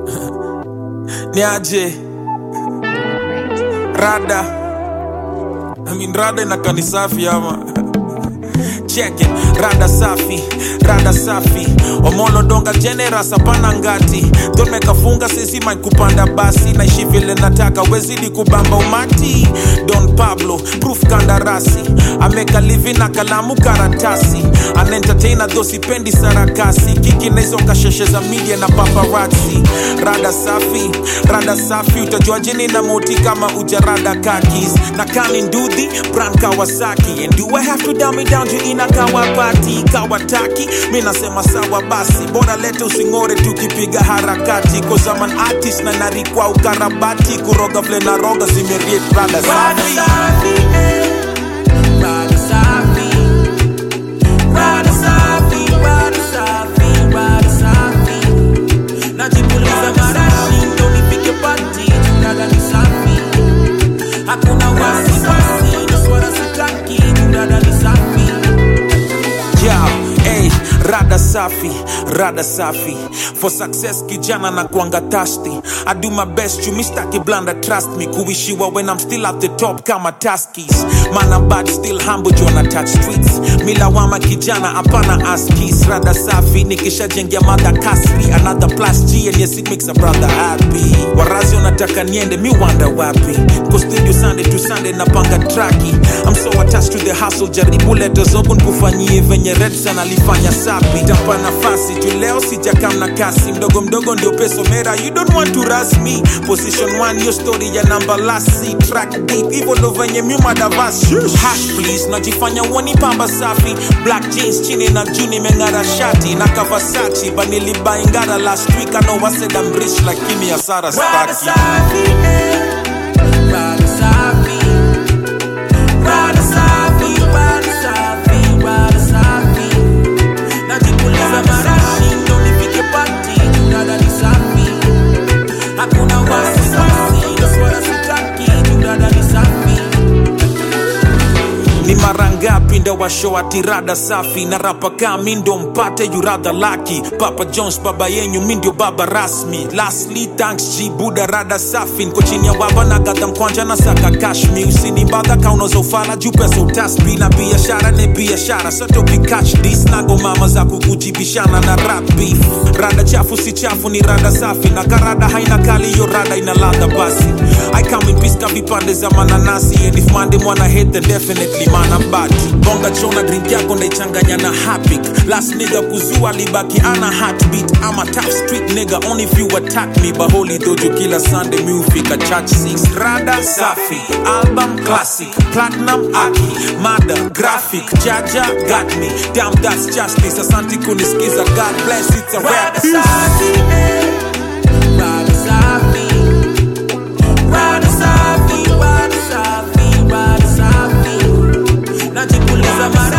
niaje rada I mean, rada inakaa ni safi ama check it rada safi rada safi omolo donga generous hapana ngati don mekafunga sisi mind kupanda basi naishi vile nataka wezidi kubamba umati don pablo proof kandarasi ameka livi na kalamu karatasi anaentertaina dho sipendi sarakasi kiki na hizo kasheshe za media na paparazzi rada safi rada safi utajuaje nina moti kama ujarada kakis na kani ndudhi brand kawasaki and do i have to dumb it down juu ina kawapati kawataki mi nasema sawa basi bora lete using'ore tukipiga harakati cause I'm an artist na narikwa ukarabati kuroga vile na roga zimeriet rada safi Rada safi, rada safi, rada safi, rada safi. Najipuliza marashi ndo nipige pati, rada ni safi. Hakuna wasiwasi, na swala sitaki, rada ni safi. yeah, hey, rada safi rada safi for success kijana na kuanga thirsty i do my best you mistaki blanda trust me kuishiwa when i'm still at the top kama taskis man I'm bad still humble jona touch streets milawama kijana hapana askis rada safi nikishajengia madha kasri another plus g and yes it makes a brother happy warazi wanataka niende mi wanda wapi ko studio sunday to sunday napanga traki i'm so attached to the hustle jaribu leta zogo nkufanyie venye redsan alifanya sapi tapa nafasi tu leo sijakam na kasi mdogo mdogo ndio peso mera you don't want to rush me position one yo story ya namba lasi track deep hivyo ndo venye myumadavas hash please najifanya uoni pamba safi black jeans chini na juu nimeng'ara shati na kavasachi banilibaingara last week I know I said I'm rich lakini hasara Rada staki safi, eh. Rada safi. Rada safi, rada safi, rada safi. Najipuliza marashi ndo nipige pati, rada ni safi. Hakuna wasiwasi, na swala sitaki, rada ni safi. ni mara ngapi ndo washo ati rada safi na rapa kaa mi ndo mpate yuradha laki papa jones baba yenyu mi ndio baba rasmi lastly thanks g buda rada safi nko chini ya baba na gadha mkwanja na saka kashmi usinibadha kaunoza ufala juu pesa utasbi na biashara ni biashara sote ukikach dis nago mama za kukujibishana na rap beef rada chafu si chafu ni rada safi na karada haina kali hiyo rada ina ladha basi i come in peace ka vipande za mananasi and if mande mwana hate then definitely mana bati bonga chona drink yako ndaichanganya na hapik last nigga kuzua libaki ana heartbeat ama tough street nigga only if you attack me baholi dojo kila sunday mi hufika church 6 rada safi album classic platinum aki mada graphic jaja got me damn that's justice asanti kunisikiza god bless it's a rap Rada safi, eh. Rada safi. Rada safi, rada safi, rada safi. Najipuliza marashi